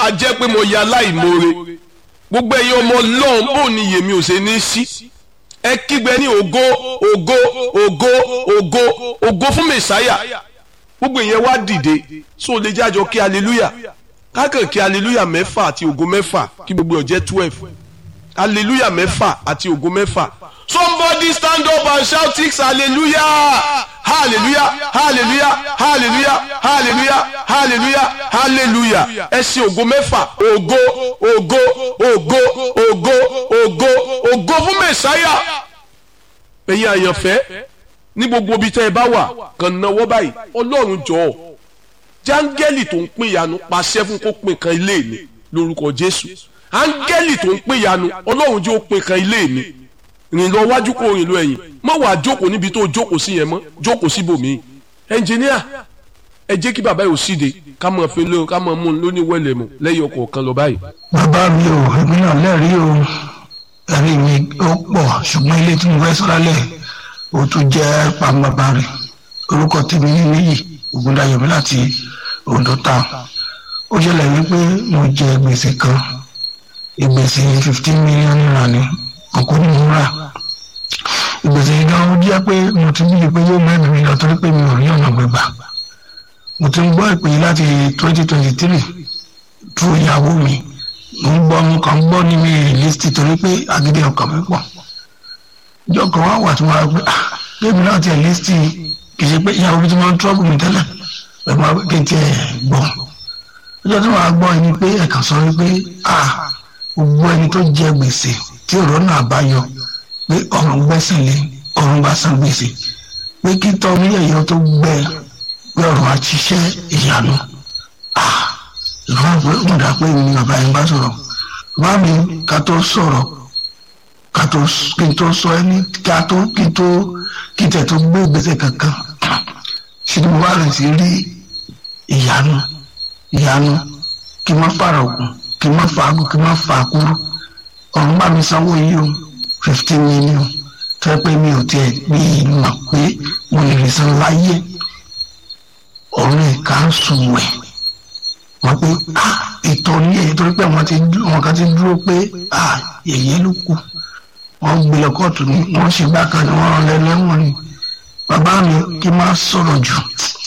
a jẹ́ pé mo ya aláìmoore gbogbo ẹ̀yin ọmọ lọ́hùn bò ní yèmí ò ṣe ní sí ẹ kígbe ní ògo ògo ògo ògo ògo fún mẹ̀sáyà gbogbo ìyẹn wá dìde so lè jájọ kí hallelujah kákan kí hallelujah mẹ́fà àti ògo mẹ́fà kí gbogbo ọ̀jẹ́ twelve hallelujah mẹ́fà àti ògo mẹ́fà somebody stand up and shout six hallelujah hallelujah hallelujah hallelujah hallelujah hallelujah hallelujah ẹ ṣe ògo mẹ́fà ògo ògo ògo ògo ògo ògo fún mẹ̀sáyà ẹ̀yin àyànfẹ́ ní gbogbo ibi tẹ́ ẹ bá wà kàn náwó báyìí ọlọ́run jọ̀ọ́ jáńgẹ́lì tó ń pín ìyanu pàṣẹ fún kó pín kan ilé mi lórúkọ jésù áńgẹ́lì tó ń pín ìyanu ọlọ́run jẹ́ ó pín kan ilé mi rìn lọ wájú kó rìn lọ ẹ̀yìn má wàá jókòó níbi tó jókòó sí yẹn mọ́ jókòó síbòmíì ẹnjìníà ẹ jẹ́ kí bàbá yóò síde ká mọ̀ fi lóyún ká mọ̀ mú un lóní wẹ̀lẹ̀ mọ̀ lẹ́yìn ọkọ̀ kan lọ báyìí. bàbá mi ò èmi náà lẹ́rìí o ẹ̀rí mi ó pọ̀ ṣùgbọ́n ilé tí mo fẹ́ sọ lálẹ́ ó tún jẹ́ pàmòbá rẹ̀ orúkọ tèmi ní níyì ògúndayọ̀mí láti Ondo town ó ṣẹlẹ̀ wípé mo jẹ gbèsè kan ìgbèsè fifteen million naira ni ọkọ ní mo rà ìgbèsè yìí gan ó jẹ́ pé mo ti bí pé yóò mẹ́rin mi lọ torí pé mi ò rí ọ̀nà gbẹ̀gbà mo ti ń gbọ́ ìpè yìí láti twenty twenty three tú ìyàwó mi mo ń gbọ́ mo kàn ń gbọ́ ní mi rìlísítì torí pé agídí ọkàn mi pọ̀ ìjọ kan wá wà tí mo rà pé ah bébí náà tiẹ̀ lísítì kì í ṣe pé ìyàwó mi ti máa ń trọ́bù mi tẹ́lẹ̀ pẹ̀lú àwọn kí n tiẹ̀ gbọ́ ọjọ́ tí wọ́n á gbọ́ ẹni pé ẹ̀kan sọ wípé ah gbogbo ẹni tó jẹ gbèsè tí ọ̀rọ̀ náà bá yọ pé ọ̀run gbẹ́sẹ̀ lé ọ̀run bá san gbèsè pé kí tọ́ mílíọ̀nù tó gbẹ pé ọ̀run á ṣiṣẹ́ ìyanu ah ìfọwọ́ pé ó dà pé mi bàbá yẹn bá sọ̀rọ̀ bá mi ká tó sọ̀rọ̀ ká tó kí n tó sọ ẹni ká tó kí n tó kí n tẹ̀ tó gbé gbèsè kankan ṣe ni mo bá rẹ̀ sí rí ìyanu ìyanu kí n má fara ògùn kí n má fa agùn kí n má fa àkúrú ọ̀run bá mi sanwó yìí o fifteen million tó yẹ pé mi ò tiẹ̀ bí mọ̀ pé mo lè rí san láyé ọ̀run ẹ̀ka ń sùn wẹ̀ wọ́n pé ah ìtọ́ ní èyí torí pé wọ́n ti wọ́n kan ti dúró pé ah yẹ̀yẹ́ ló kù wọ́n gbé lọ kóòtù ni wọ́n ṣe bákan ni wọ́n rán lẹ́lẹ́wọ̀n ni bàbá mi kí n má sọ̀rọ̀ jù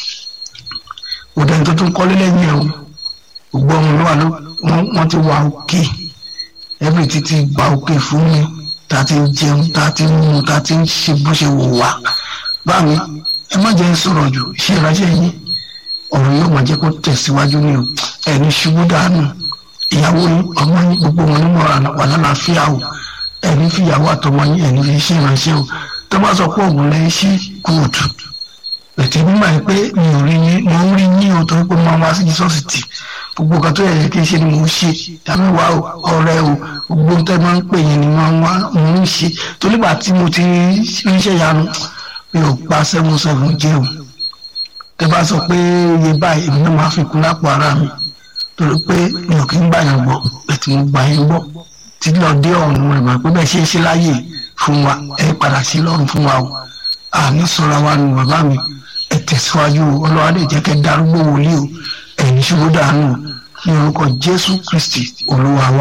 òdẹ tó tún kọ́lé lẹ́yìn ẹ̀ o gbogbo ọmọ ló wà ló wọ́n ti wà òkè ẹbí títí gba òkè fún mi tá a ti ń jẹun tá a ti ń mu tá a ti ń ṣe bó ṣe wò wá báàmí ẹ má jẹ́ ń sọ̀rọ̀ jù ṣé ìránṣẹ́ yín ọ̀rọ̀ yóò máa jẹ́ kó tẹ̀síwájú ní o ẹni ṣubú dànù ìyàwó yín ọmọ yín gbogbo wọn ní mọ̀ràn wà lálàáfíà o ẹni fi ìyàwó àtọmọ yín ẹni fi ṣe ìránṣẹ́ o tó bá sọ pé òun lẹ́yìn sí kóòtù ètò ìgbìmọ̀ yìí pé mi ò rí yín mo ń rí yín o torí pé mo máa wá sí jísọ́ọ̀sì tì gbogbo nǹkan tó yẹ kí n ṣe ni mo ń ṣe tàbí wà ọ̀rẹ́ o gbogbo ohun tẹ́ máa ń pè yín ni mo wá mo ń ṣe torí gbà tí mo ti ríṣẹ́ yanu mi ò pa seven seven jẹ́ o tẹ́ bá sọ pé iye báyìí èmi náà máa fi kún lápò ara mi torí pé mi ò kí ń gbà yàn gbọ́ ètò mo gbà yín gbọ́ tí lọ dé ọ̀run rẹ̀ mọ̀ pé bẹ́ẹ̀ ṣe é ṣe láyè fún wa ẹ padà sí lọ́run fún wa o àní sọ̀rọ̀ wa nù bàbá mi ẹ tẹ̀síwájú ọlọ́wà lè jẹ́ kẹ́ darúgbó wòlíì o ẹ̀yin ṣubú dànù ní orúkọ Jésù Kristi Olúwa wa.